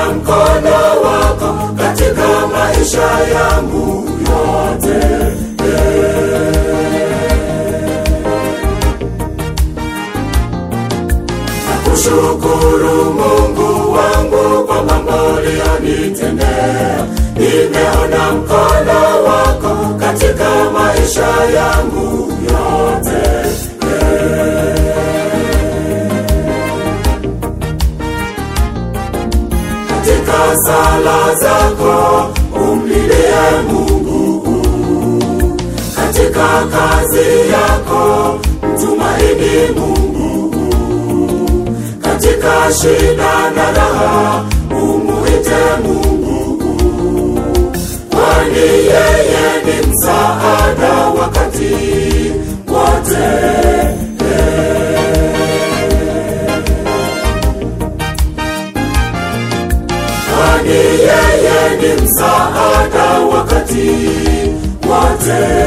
nimeona mkono wako katika maisha yangu yote Nakushukuru Mungu wangu kwa mambo uliyonitendea. Nimeona mkono wako katika maisha yangu yote. Katika sala zako umlilie Mungu, katika kazi yako mtumaini Mungu katika shida na raha umuite Mungu, kwani yeye ni msaada wakati wote. Kwani yeye ni msaada wakati wote.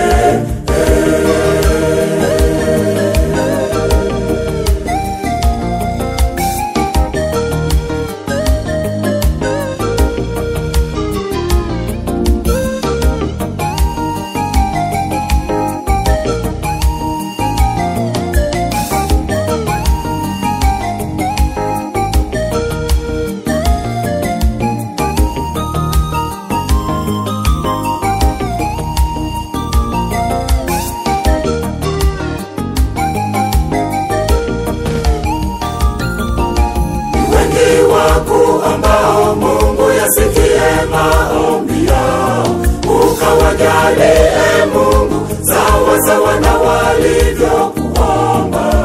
wengi waku ambao Mungu yasikie maombi yao, ukawajalie Mungu sawa sawa na walivyokuomba.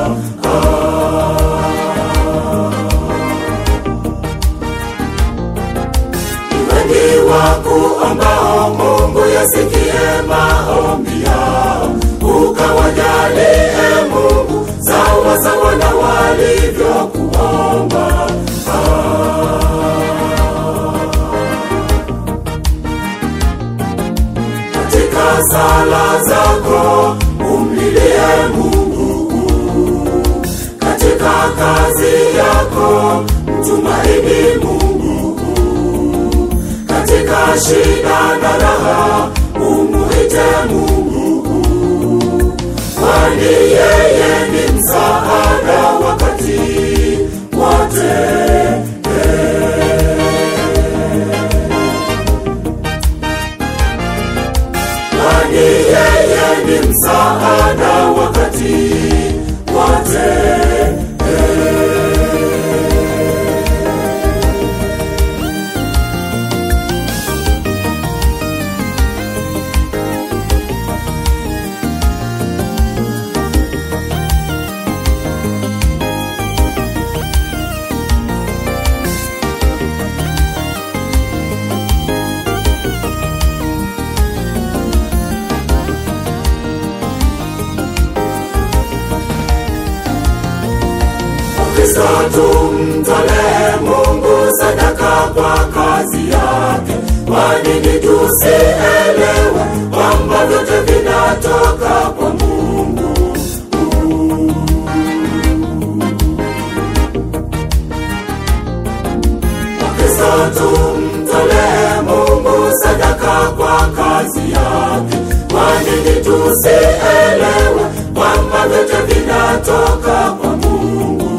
Wengi waku ambao Mungu yasikie maombi yao, ukawajalie Mungu sawa sawa na walivyokuomba. katika sala zako umlilie Mungu, katika kazi yako mtumaini Mungu, katika shida na raha umuite Mungu, kwani yeye ni msaada wakati wote. kwani yeye ni msaada wakati wote. Kristo tumtolee Mungu sadaka kwa kazi yake. Kwa nini tusielewe kwamba vyote vinatoka kwa Mungu? Kristo tumtolee Mungu sadaka kwa kazi yake. Kwa nini tusielewe kwamba vyote vinatoka kwa Mungu?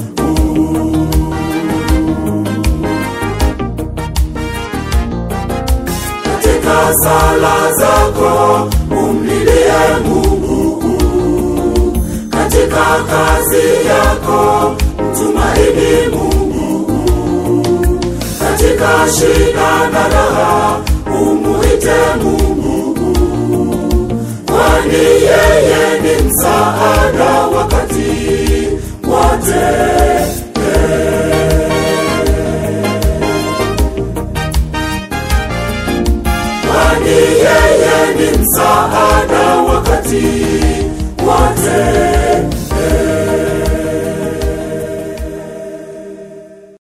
katika sala zako umlilie Mungu, katika kazi yako mtumaini Mungu, katika shida na raha umuite Mungu, kwani yeye ni msaada wakati wote.